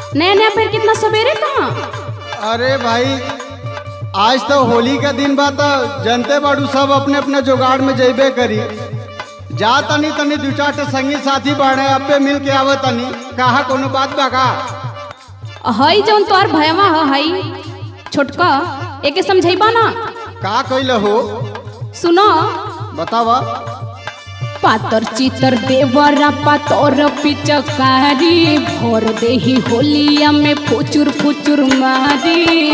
नया नया पेड़ कितना सवेरे कहाँ अरे भाई आज तो होली का दिन बा तो जनते बाड़ू सब अपने अपने जुगाड़ में जइबे करी जा तनी तनी दू चार ठे संगी साथी बाड़े अबे मिल के आवे तनी कहा कोनो बात बा का हई जौन तोर भयवा ह हई छोटका एके समझैबा ना का कइल हो सुनो बतावा पातर चितर देवरा पातर पिचकारी भोर देही होलिया में फुचुर फुचुर मारी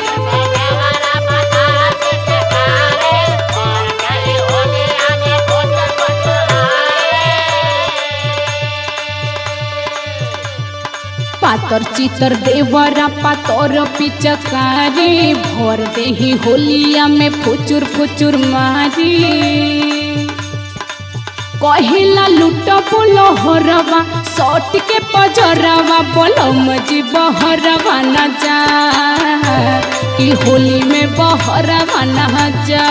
पातर चितर देवरा पातर पिचकारी भोर देही होलिया में फुचुर फुचुर मारी कहिला लुट बोलो हरवा सट के पजरवा बोलो मजी बहरवा न जा कि होली में बहरवा न जा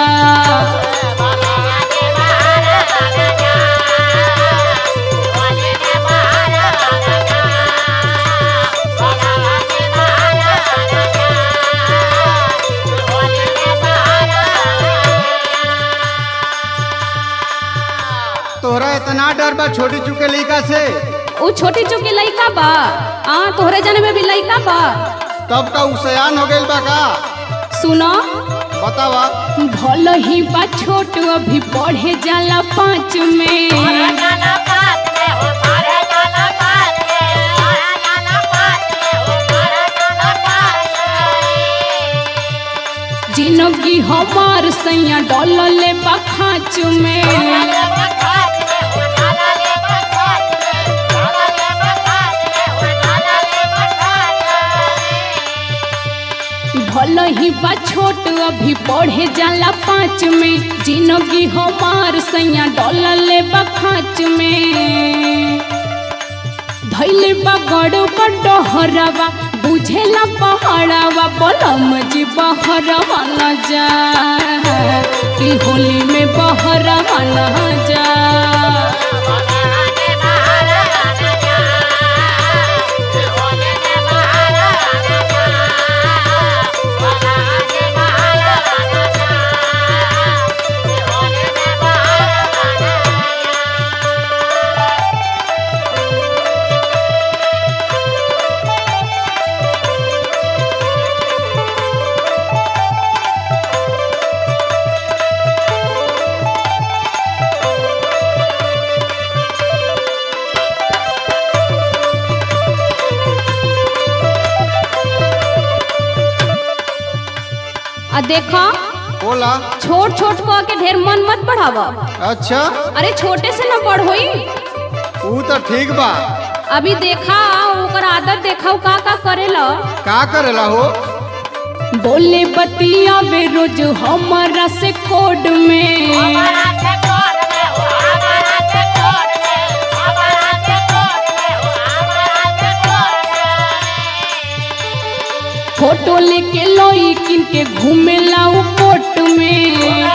तोहरा इतना डर बा छोटी चुके लइका से उ छोटी चुकी लइका बा आ तोहरे जने में भी लइका बा तब का उसयान हो गइल बा का सुनो बतावा भल ही बा छोट अभी पढ़े जाला पाँच में जिनगी हमार सैया डॉलर बा खाँच में भल ही बा छोट अभी पढ़े जाला पाँच में जिनगी हमार सैया डॉलर बा खाँच में धैले बा गड़ बड़ हरवा बुझेला पहाड़वा बलम जी बहरवा न जा कि होली में बहरवा न जा आ देखा बोला छोट छोट कह के ढेर मन मत बढ़ावा अच्छा अरे छोटे से न बड़ होई ऊ तो ठीक बा अभी देखा ओकर आदत देखा उ का का करेला का करेला हो बोले बतिया वे रोज हमारा से कोड में फोटो लेके लोई किन के घूमेला उ कोट में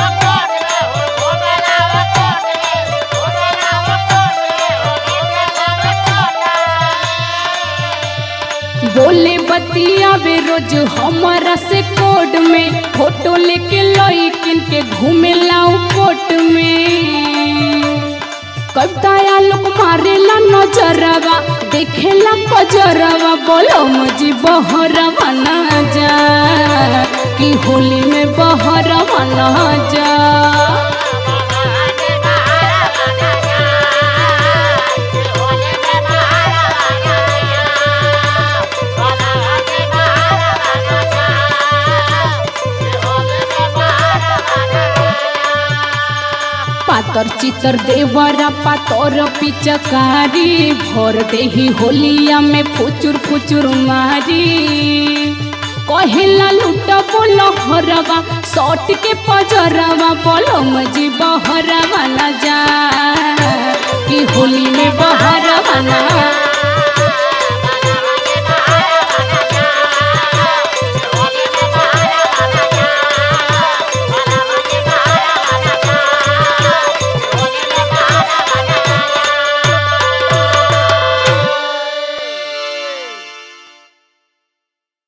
बोले बतिया वे रोज हमारा से कोड में फोटो लेके लोई किन के घूमेला उ कोट में कविताया लोग मारेला नजरवा देखेला कजरवा बोलो मुझी बहरवा न जा कि होली में बहरवा न जा पातर चितर देवरा पातर पिचकारी भर देही होलिया में फुचुर फुचुर मारी कहेला लुट बोलो हरवा सट के पजरवा बोलो मजी बहरवा न जा कि होली में बह